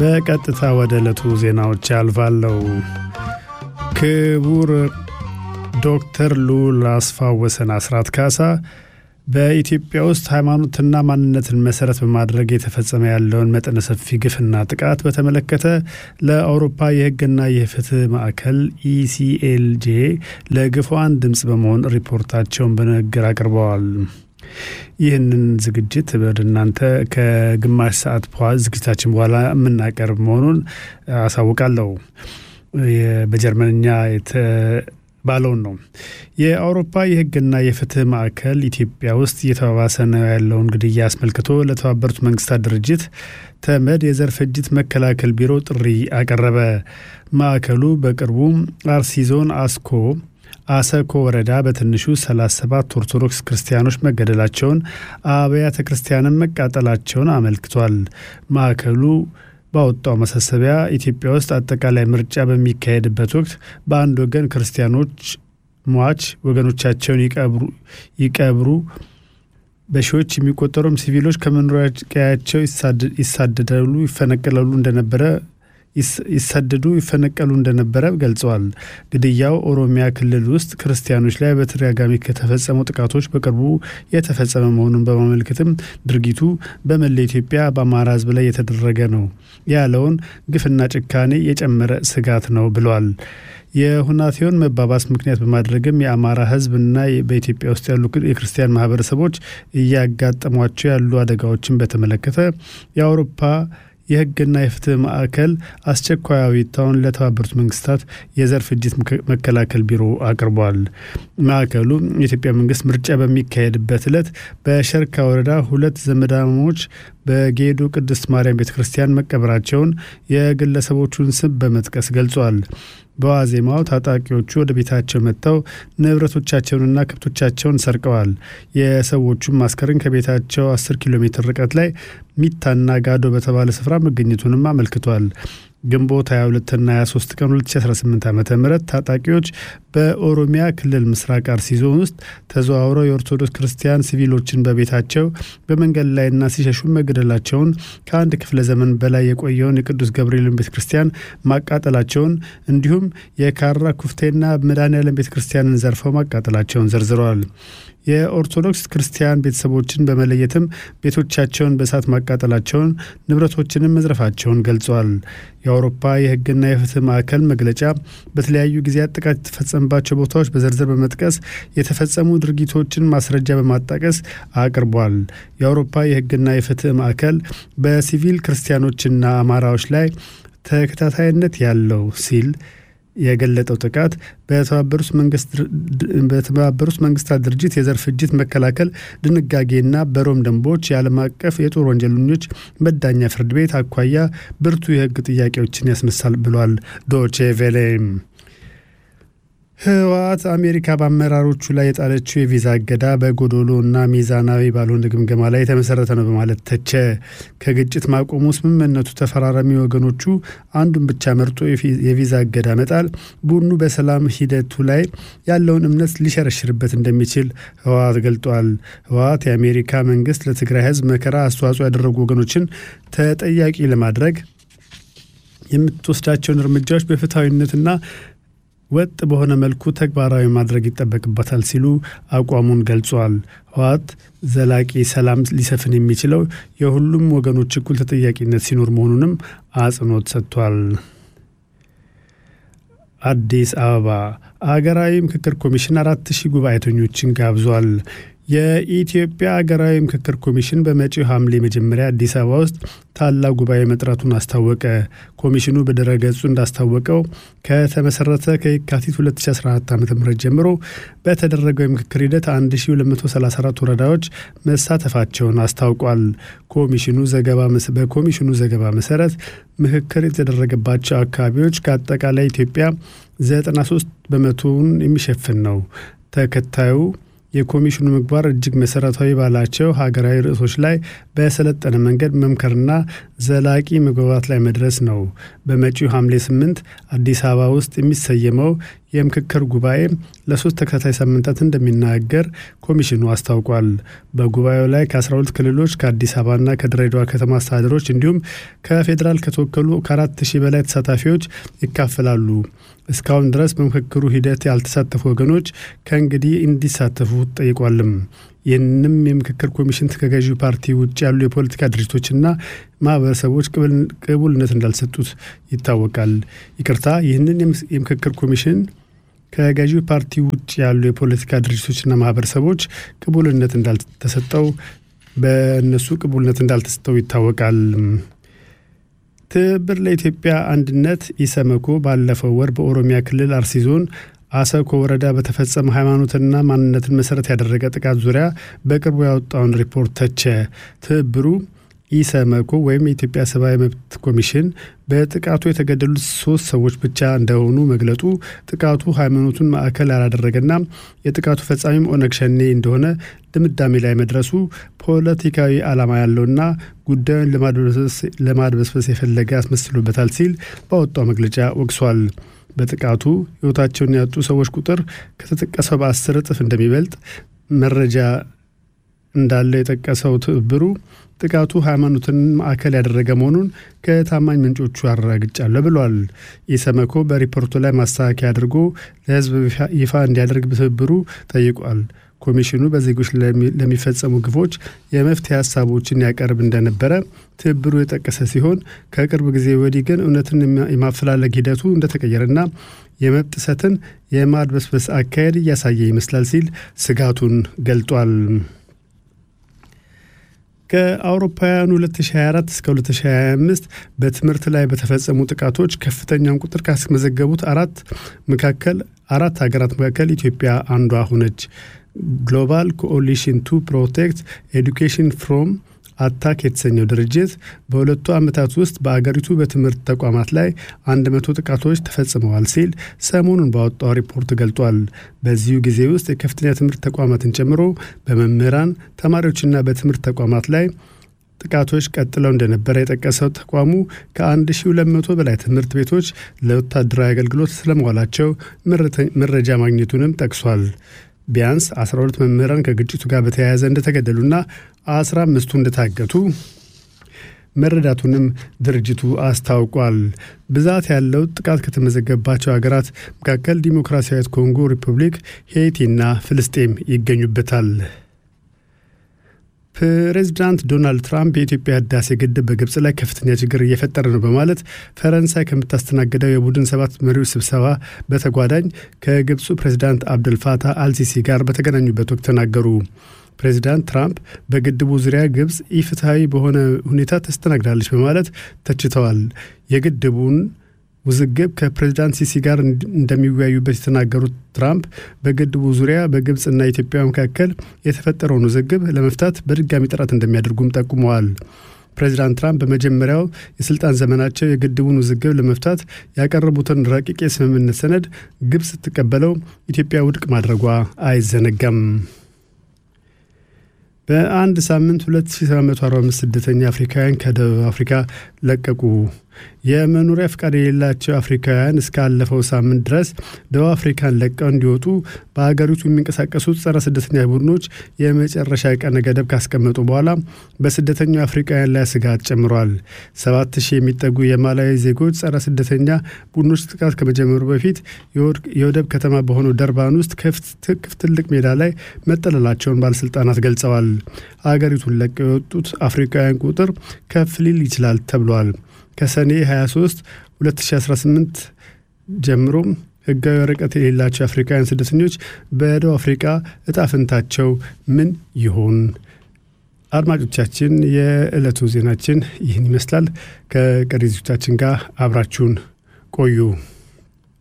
በቀጥታ ወደ ዕለቱ ዜናዎች ያልፋለሁ። ክቡር ዶክተር ልዑል አስፋወሰን አስራት ካሳ በኢትዮጵያ ውስጥ ሃይማኖትና ማንነትን መሰረት በማድረግ የተፈጸመ ያለውን መጠነ ሰፊ ግፍና ጥቃት በተመለከተ ለአውሮፓ የሕግና የፍትህ ማዕከል ኢሲኤልጄ ለግፏን ድምፅ በመሆን ሪፖርታቸውን በንግግር አቅርበዋል። ይህንን ዝግጅት ወደ እናንተ ከግማሽ ሰዓት ዝግጅታችን በኋላ የምናቀርብ መሆኑን አሳውቃለሁ። በጀርመንኛ ባለውን ነው። የአውሮፓ የህግና የፍትህ ማዕከል ኢትዮጵያ ውስጥ እየተባባሰ ነው ያለውን ግድያ አስመልክቶ ለተባበሩት መንግስታት ድርጅት ተመድ የዘር ፍጅት መከላከል ቢሮ ጥሪ አቀረበ። ማዕከሉ በቅርቡ አርሲ ዞን አስኮ አሰኮ ወረዳ በትንሹ 37 ኦርቶዶክስ ክርስቲያኖች መገደላቸውን፣ አብያተ ክርስቲያንን መቃጠላቸውን አመልክቷል። ማዕከሉ ባወጣው ማሳሰቢያ ኢትዮጵያ ውስጥ አጠቃላይ ምርጫ በሚካሄድበት ወቅት በአንድ ወገን ክርስቲያኖች ሟች ወገኖቻቸውን ይቀብሩ፣ በሺዎች የሚቆጠሩም ሲቪሎች ከመኖሪያ ቀያቸው ይሳደዳሉ፣ ይፈነቀላሉ እንደነበረ ይሰደዱ ይፈነቀሉ እንደነበረ ገልጸዋል። ግድያው ኦሮሚያ ክልል ውስጥ ክርስቲያኖች ላይ በተደጋጋሚ ከተፈጸሙ ጥቃቶች በቅርቡ የተፈጸመ መሆኑን በማመልከትም ድርጊቱ በመላ ኢትዮጵያ በአማራ ሕዝብ ላይ የተደረገ ነው ያለውን ግፍና ጭካኔ የጨመረ ስጋት ነው ብሏል። የሁናቴውን መባባስ ምክንያት በማድረግም የአማራ ሕዝብና በኢትዮጵያ ውስጥ ያሉ የክርስቲያን ማህበረሰቦች እያጋጠሟቸው ያሉ አደጋዎችን በተመለከተ የአውሮፓ የህግና የፍትህ ማዕከል አስቸኳይ አቤቱታውን ለተባበሩት መንግስታት የዘር ፍጅት መከላከል ቢሮ አቅርቧል። ማዕከሉ የኢትዮጵያ መንግስት ምርጫ በሚካሄድበት ዕለት በሸርካ ወረዳ ሁለት ዘመዳሞች በጌዶ ቅድስት ማርያም ቤተ ክርስቲያን መቀበራቸውን የግለሰቦቹን ስም በመጥቀስ ገልጿል። በዋዜማው ታጣቂዎቹ ወደ ቤታቸው መጥተው ንብረቶቻቸውንና ከብቶቻቸውን ሰርቀዋል። የሰዎቹም አስከሬን ከቤታቸው 10 ኪሎ ሜትር ርቀት ላይ ሚታና ጋዶ በተባለ ስፍራ መገኘቱንም አመልክቷል። ግንቦት 22ና 23 ቀን 2018 ዓ ም ታጣቂዎች በኦሮሚያ ክልል ምስራቅ አርሲ ዞን ውስጥ ተዘዋውረው የኦርቶዶክስ ክርስቲያን ሲቪሎችን በቤታቸው በመንገድ ላይና ሲሸሹ መገደላቸውን ከአንድ ክፍለ ዘመን በላይ የቆየውን የቅዱስ ገብርኤልን ቤተ ክርስቲያን ማቃጠላቸውን እንዲሁም የካራ ኩፍቴና መድኃኔዓለም ቤተ ክርስቲያንን ዘርፈው ማቃጠላቸውን ዘርዝረዋል። የኦርቶዶክስ ክርስቲያን ቤተሰቦችን በመለየትም ቤቶቻቸውን በእሳት ማቃጠላቸውን ንብረቶችንም መዝረፋቸውን ገልጸዋል። የአውሮፓ የሕግና የፍትህ ማዕከል መግለጫ በተለያዩ ጊዜያት ጥቃት የተፈጸመባቸው ቦታዎች በዝርዝር በመጥቀስ የተፈጸሙ ድርጊቶችን ማስረጃ በማጣቀስ አቅርቧል። የአውሮፓ የሕግና የፍትህ ማዕከል በሲቪል ክርስቲያኖችና አማራዎች ላይ ተከታታይነት ያለው ሲል የገለጠው ጥቃት በተባበሩት መንግስታት ድርጅት የዘር ፍጅት መከላከል ድንጋጌና በሮም ደንቦች የዓለም አቀፍ የጦር ወንጀለኞች መዳኛ ፍርድ ቤት አኳያ ብርቱ የህግ ጥያቄዎችን ያስነሳል ብሏል ዶቼ ቬሌ። ህወሓት አሜሪካ በአመራሮቹ ላይ የጣለችው የቪዛ እገዳ በጎዶሎ እና ሚዛናዊ ባልሆነ ግምገማ ላይ የተመሰረተ ነው በማለት ተቸ። ከግጭት ማቆሙ ስምምነቱ ተፈራራሚ ወገኖቹ አንዱን ብቻ መርጦ የቪዛ እገዳ መጣል ቡድኑ በሰላም ሂደቱ ላይ ያለውን እምነት ሊሸረሽርበት እንደሚችል ህወሓት ገልጧል። ህወሓት የአሜሪካ መንግስት ለትግራይ ህዝብ መከራ አስተዋጽኦ ያደረጉ ወገኖችን ተጠያቂ ለማድረግ የምትወስዳቸውን እርምጃዎች በፍትሐዊነትና ወጥ በሆነ መልኩ ተግባራዊ ማድረግ ይጠበቅበታል ሲሉ አቋሙን ገልጿል። ህወሓት ዘላቂ ሰላም ሊሰፍን የሚችለው የሁሉም ወገኖች እኩል ተጠያቂነት ሲኖር መሆኑንም አጽንኦት ሰጥቷል። አዲስ አበባ አገራዊ ምክክር ኮሚሽን አራት ሺህ ጉባኤተኞችን ጋብዟል። የኢትዮጵያ ሀገራዊ ምክክር ኮሚሽን በመጪው ሐምሌ መጀመሪያ አዲስ አበባ ውስጥ ታላቅ ጉባኤ መጥራቱን አስታወቀ። ኮሚሽኑ በድረገጹ እንዳስታወቀው ከተመሰረተ ከየካቲት 2014 ዓ ም ጀምሮ በተደረገው የምክክር ሂደት 1234 ወረዳዎች መሳተፋቸውን አስታውቋል። ኮሚሽኑ ዘገባ በኮሚሽኑ ዘገባ መሰረት ምክክር የተደረገባቸው አካባቢዎች ከአጠቃላይ ኢትዮጵያ 93 በመቶውን የሚሸፍን ነው። ተከታዩ የኮሚሽኑ ምግባር እጅግ መሰረታዊ ባላቸው ሀገራዊ ርዕሶች ላይ በሰለጠነ መንገድ መምከርና ዘላቂ መግባባት ላይ መድረስ ነው። በመጪው ሐምሌ ስምንት አዲስ አበባ ውስጥ የሚሰየመው የምክክር ጉባኤ ለሶስት ተከታታይ ሳምንታት እንደሚናገር ኮሚሽኑ አስታውቋል። በጉባኤው ላይ ከ12 ክልሎች ከአዲስ አበባና ከድሬዳዋ ከተማ አስተዳደሮች እንዲሁም ከፌዴራል ከተወከሉ ከአራት ሺህ በላይ ተሳታፊዎች ይካፈላሉ። እስካሁን ድረስ በምክክሩ ሂደት ያልተሳተፉ ወገኖች ከእንግዲህ እንዲሳተፉ ጠይቋልም። ይህንም የምክክር ኮሚሽን ከገዢው ፓርቲ ውጭ ያሉ የፖለቲካ ድርጅቶችና ማህበረሰቦች ቅቡልነት እንዳልሰጡት ይታወቃል። ይቅርታ፣ ይህንን የምክክር ኮሚሽን ከገዢው ፓርቲ ውጭ ያሉ የፖለቲካ ድርጅቶችና ማህበረሰቦች ቅቡልነት እንዳልተሰጠው በእነሱ ቅቡልነት እንዳልተሰጠው ይታወቃል። ትብብር ለኢትዮጵያ አንድነት ኢሰመኮ ባለፈው ወር በኦሮሚያ ክልል አርሲ ዞን አሰኮ ወረዳ በተፈጸመ ሃይማኖትና ማንነትን መሰረት ያደረገ ጥቃት ዙሪያ በቅርቡ ያወጣውን ሪፖርት ተቸ። ትብብሩ ኢሰመኮ ወይም የኢትዮጵያ ሰብአዊ መብት ኮሚሽን በጥቃቱ የተገደሉት ሶስት ሰዎች ብቻ እንደሆኑ መግለጡ ጥቃቱ ሃይማኖቱን ማዕከል ያላደረገና የጥቃቱ ፈጻሚም ኦነግ ሸኔ እንደሆነ ድምዳሜ ላይ መድረሱ ፖለቲካዊ ዓላማ ያለውና ጉዳዩን ለማድበስበስ የፈለገ ያስመስሉበታል ሲል ባወጣው መግለጫ ወቅሷል። በጥቃቱ ሕይወታቸውን ያጡ ሰዎች ቁጥር ከተጠቀሰው በአስር እጥፍ እንደሚበልጥ መረጃ እንዳለው የጠቀሰው ትብብሩ ጥቃቱ ሃይማኖትን ማዕከል ያደረገ መሆኑን ከታማኝ ምንጮቹ አረጋግጫለሁ ብሏል። ኢሰመኮ በሪፖርቱ ላይ ማስተካከያ አድርጎ ለሕዝብ ይፋ እንዲያደርግ ትብብሩ ጠይቋል። ኮሚሽኑ በዜጎች ለሚፈጸሙ ግፎች የመፍትሄ ሀሳቦችን ያቀርብ እንደነበረ ትብብሩ የጠቀሰ ሲሆን ከቅርብ ጊዜ ወዲህ ግን እውነትን የማፈላለግ ሂደቱ እንደተቀየረና የመብት ጥሰትን የማድበስበስ አካሄድ እያሳየ ይመስላል ሲል ስጋቱን ገልጧል። ከአውሮፓውያኑ 2024 እስከ 2025 በትምህርት ላይ በተፈጸሙ ጥቃቶች ከፍተኛውን ቁጥር ካስመዘገቡት አራት መካከል አራት ሀገራት መካከል ኢትዮጵያ አንዷ ሆነች። ግሎባል ኮኦሊሽን ቱ ፕሮቴክት ኤዱኬሽን ፍሮም አታክ የተሰኘው ድርጅት በሁለቱ ዓመታት ውስጥ በአገሪቱ በትምህርት ተቋማት ላይ አንድ መቶ ጥቃቶች ተፈጽመዋል ሲል ሰሞኑን ባወጣው ሪፖርት ገልጧል። በዚሁ ጊዜ ውስጥ የከፍተኛ ትምህርት ተቋማትን ጨምሮ በመምህራን ተማሪዎችና በትምህርት ተቋማት ላይ ጥቃቶች ቀጥለው እንደነበረ የጠቀሰው ተቋሙ ከ1200 በላይ ትምህርት ቤቶች ለወታደራዊ አገልግሎት ስለመዋላቸው መረጃ ማግኘቱንም ጠቅሷል። ቢያንስ 12 መምህራን ከግጭቱ ጋር በተያያዘ እንደተገደሉና 15ቱ እንደታገቱ መረዳቱንም ድርጅቱ አስታውቋል። ብዛት ያለው ጥቃት ከተመዘገባቸው ሀገራት መካከል ዲሞክራሲያዊት ኮንጎ ሪፑብሊክ፣ ሄይቲና ፍልስጤም ይገኙበታል። ፕሬዚዳንት ዶናልድ ትራምፕ የኢትዮጵያ ህዳሴ ግድብ በግብፅ ላይ ከፍተኛ ችግር እየፈጠረ ነው በማለት ፈረንሳይ ከምታስተናግደው የቡድን ሰባት መሪዎች ስብሰባ በተጓዳኝ ከግብፁ ፕሬዚዳንት አብደልፋታህ አልሲሲ ጋር በተገናኙበት ወቅት ተናገሩ። ፕሬዚዳንት ትራምፕ በግድቡ ዙሪያ ግብፅ ኢፍትሐዊ በሆነ ሁኔታ ተስተናግዳለች በማለት ተችተዋል። የግድቡን ውዝግብ ከፕሬዚዳንት ሲሲ ጋር እንደሚወያዩበት የተናገሩት ትራምፕ በግድቡ ዙሪያ በግብፅና ኢትዮጵያ መካከል የተፈጠረውን ውዝግብ ለመፍታት በድጋሚ ጥረት እንደሚያደርጉም ጠቁመዋል። ፕሬዚዳንት ትራምፕ በመጀመሪያው የስልጣን ዘመናቸው የግድቡን ውዝግብ ለመፍታት ያቀረቡትን ረቂቅ የስምምነት ሰነድ ግብፅ ስትቀበለው ኢትዮጵያ ውድቅ ማድረጓ አይዘነጋም። በአንድ ሳምንት 2745 ስደተኛ አፍሪካውያን ከደቡብ አፍሪካ ለቀቁ። የመኖሪያ ፍቃድ የሌላቸው አፍሪካውያን እስካለፈው ሳምንት ድረስ ደቡብ አፍሪካን ለቀው እንዲወጡ በሀገሪቱ የሚንቀሳቀሱት ጸረ ስደተኛ ቡድኖች የመጨረሻ ቀነ ገደብ ካስቀመጡ በኋላ በስደተኛው አፍሪካውያን ላይ ስጋት ጨምሯል። ሰባት ሺህ የሚጠጉ የማላዊ ዜጎች ጸረ ስደተኛ ቡድኖች ጥቃት ከመጀመሩ በፊት የወደብ ከተማ በሆነው ደርባን ውስጥ ክፍት ትልቅ ሜዳ ላይ መጠለላቸውን ባለስልጣናት ገልጸዋል። አገሪቱን ለቀው የወጡት አፍሪካውያን ቁጥር ከፍ ሊል ይችላል ተብሏል። ከሰኔ 23 2018 ጀምሮ ህጋዊ ወረቀት የሌላቸው አፍሪካውያን ስደተኞች በደቡብ አፍሪካ እጣ ፈንታቸው ምን ይሆን? አድማጮቻችን፣ የዕለቱ ዜናችን ይህን ይመስላል። ከቀሪ ዝግጅቶቻችን ጋር አብራችሁን ቆዩ።